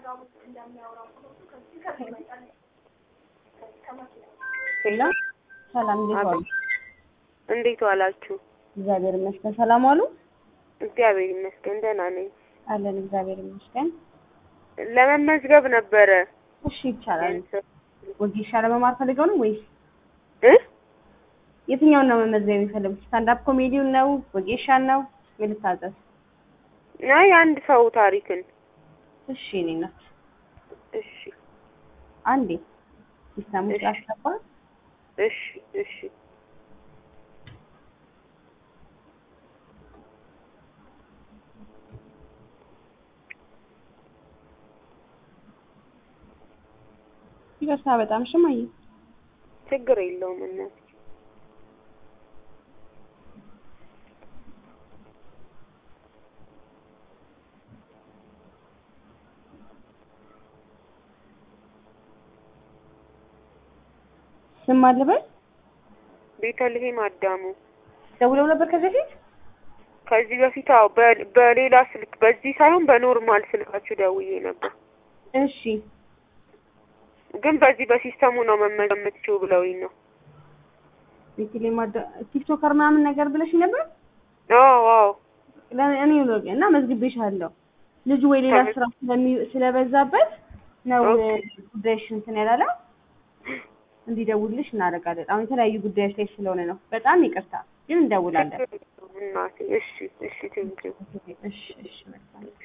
ሄሎ ሰላም፣ እንዴት ዋሉ? እንዴት ዋላችሁ? እግዚአብሔር ይመስገን። ሰላም ዋሉ? እግዚአብሔር ይመስገን ደህና ነኝ። አለን፣ እግዚአብሔር ይመስገን። ለመመዝገብ ነበረ። እሺ፣ ይቻላል። ወጌሻ ለመማር ፈልገው ነው ወይስ እ የትኛውን ነው መመዝገብ የሚፈልጉት? ስታንዳፕ ኮሜዲውን ነው ወጌሻን ነው? ምን ልታዘዝ? አይ አንድ ሰው ታሪክን። እሺ፣ እኔ ናት። እሺ አንዴ ሲስተሙ እሺ። ስላስገባ እሺ እሺ ይቅርታ በጣም ሽማዬ። ችግር የለውም እናት ስም አልበል ቤተልሔም አዳሙ ደውለው ነበር ከዚህ በፊት ከዚህ በፊት አዎ በ- በሌላ ስልክ በዚህ ሳይሆን በኖርማል ስልካችሁ ደውዬ ነበር እሺ ግን በዚህ በሲስተሙ ነው መመዝገብ የምትችይው ብለውኝ ነው ቤተልሔም ማዳ ቲክቶከር ምናምን ነገር ብለሽ ነበር አዎ አዎ ለ- እኔ ነው እና መዝግቤሻለሁ። ልጁ ወይ ሌላ ተመዝ- ስራ ስለሚ- ስለበዛበት ነው ኦኬ። ጉዳይሽ እንትን ያላለው እንዲደውልሽ እናደርጋለን። አሁን የተለያዩ ጉዳዮች ላይ ስለሆነ ነው። በጣም ይቅርታ ግን እንደውላለን። ችግር የለውም እናቴ እሺ እሺ ቴንኪው እሺ እሺ መልካም